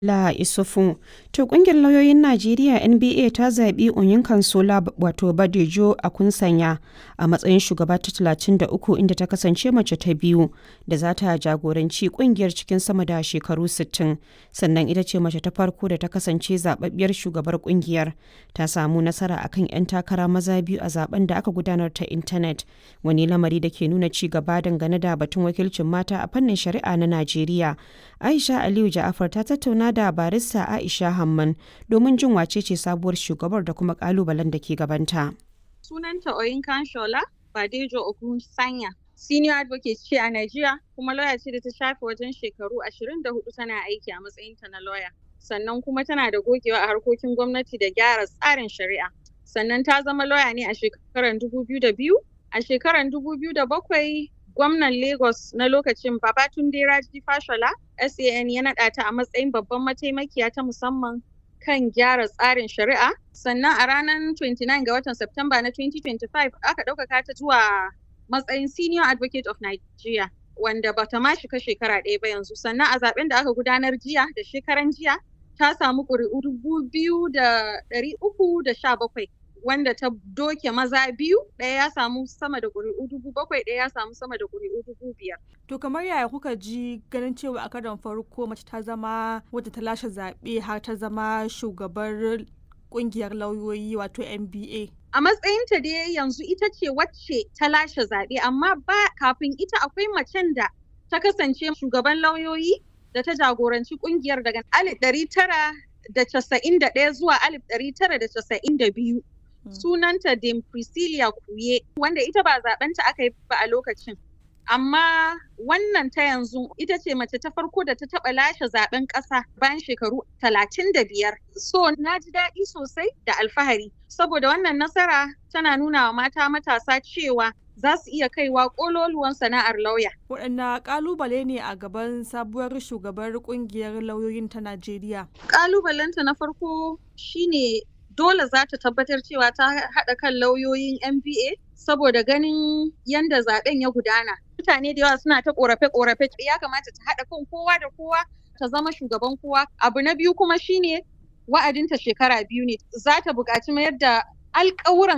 La Isufu. To ƙungiyar lauyoyin Najeriya NBA ta zaɓi Onyinkansola wato Badejo Akunsanya a matsayin shugaba ta 33 inda ta kasance mace ta biyu da za ta jagoranci ƙungiyar cikin sama da shekaru 60. Sannan ita ce mace ta farko da ta kasance zaɓaɓɓiyar shugabar ƙungiyar. Ta samu nasara akan 'yan takara maza biyu a zaben da aka gudanar ta intanet. Wani lamari da ke nuna ci gaba dangane da batun wakilcin mata a fannin shari'a na Najeriya. Aisha Aliyu Ja'afar ta tattauna da barista Aisha Hamman domin jin wacece sabuwar shugabar da kuma kalubalen da ke gabanta. Sunanta Oyinkan Shola Badejo Ogunsanya. Senior advocate ce a Najeriya kuma lawyer ce da ta shafe wajen shekaru 24 tana aiki a matsayinta na lawyer. Sannan kuma tana da gogewa a harkokin gwamnati da gyara tsarin shari'a. Sannan ta zama lawyer ne a shekarar 2002. A shekarar 2007 gwamnan Lagos na lokacin Babatunde Raji Fashola SAN ya naɗa ta a matsayin babban mataimakiya ta musamman kan gyara tsarin shari'a. Sannan a ranar 29 ga watan Septemba na 2025 aka ɗaukaka ta zuwa matsayin Senior Advocate of Nigeria wanda bata ma shiga shekara ɗaya ba yanzu. Sannan a zaben da aka gudanar jiya da shekaran jiya ta samu ƙuri'u dubu biyu da ɗari uku da sha bakwai. wanda ta doke maza biyu ɗaya ya samu sama da ƙuri'u dubu bakwai ɗaya ya samu sama da ƙuri'u dubu biyar. To kamar yaya kuka ji ganin cewa a karon farko mace ta zama wadda ta lashe zaɓe har ta zama shugabar ƙungiyar lauyoyi wato NBA. A matsayinta dai yanzu ita ce wacce ta lashe zaɓe amma ba kafin ita akwai macen da ta kasance shugaban lauyoyi da ta jagoranci ƙungiyar daga alif ɗari tara da casa'in da ɗaya zuwa alif ɗari tara da casa'in da biyu. sunanta Dame Priscilla Kuye wanda ita ba zaɓenta aka yi ba a lokacin. Amma wannan ta yanzu ita ce mace ta farko da ta taɓa lashe zaɓen ƙasa bayan shekaru talatin da biyar. So na ji daɗi sosai da alfahari saboda wannan nasara tana nuna wa mata matasa cewa za su iya kaiwa ƙololuwan sana'ar lauya. Waɗanne ƙalubale ne a gaban sabuwar shugabar ƙungiyar lauyoyin ta Najeriya? Ƙalubalenta na farko shine dole za ta tabbatar cewa ta haɗa kan lauyoyin MBA saboda ganin yadda zaben ya gudana. Mutane da yawa suna ta ƙorafe-ƙorafe ya kamata ta haɗa kan kowa da kowa ta zama shugaban kowa. Abu na biyu kuma shine wa'adinta shekara biyu ne. Za ta buƙaci mayar da alƙawuran